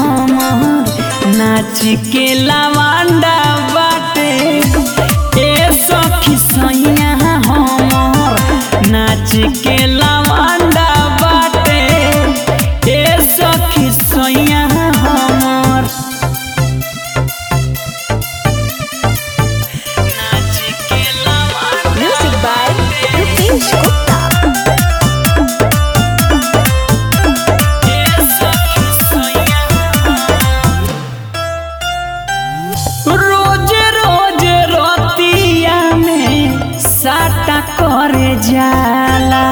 हमर नाच के लवांडा बाटे ए सखी सैया हमर नाच के लवांडा बाटे ए सखी सैया हमर नाच के लवांडा Music by Rupesh Gupta. रोज रोज रतिया में साटा करे जाला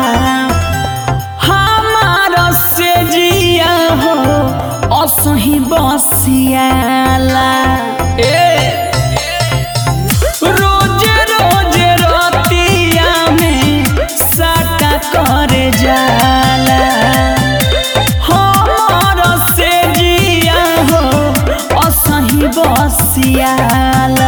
हमार से जिया हो असही बसियाला ए रोज रोज रतिया में साटा करे जाला हमर से जिया हो असही बसियाला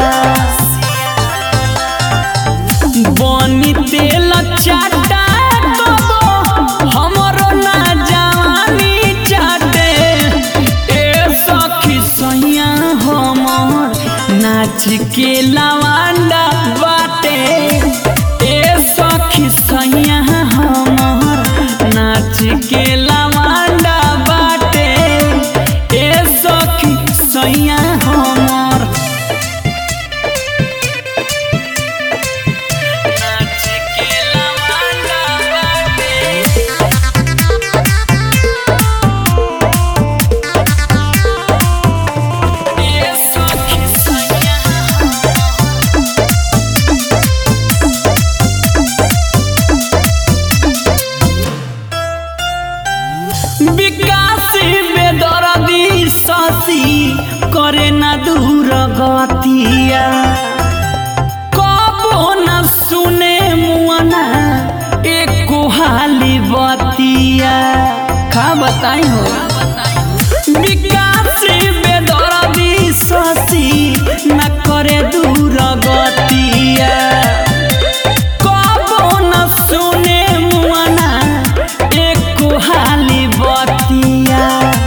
बनी तेल चाटा कबो हमरो ना जवानी चाटे ए सखी सैया हमर नाच के लवांडा बाटे ए सखी सैया हमर नाच के लवांडा बाटे ए सखी सैया हमर नाच के लवांडा बाटे ए सखी सैया विकास बेदरदी शशि करे न दूर गतिया कबो न सुने मुअना एको हाली बतिया का बताई हो विकास बेदरदी शशि न करे दूर गतिया कबो न सुने मुअना एको हाली बतिया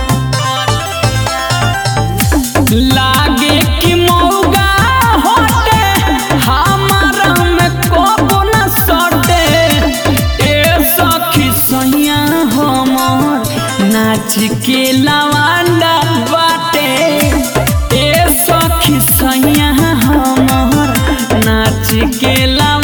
लागे कि मौगा होते हमारा में कबो न सटे ए सखी सैया हमर नाच के लवांडा बाटे ए सखी सैया हमर नाच के लवांडा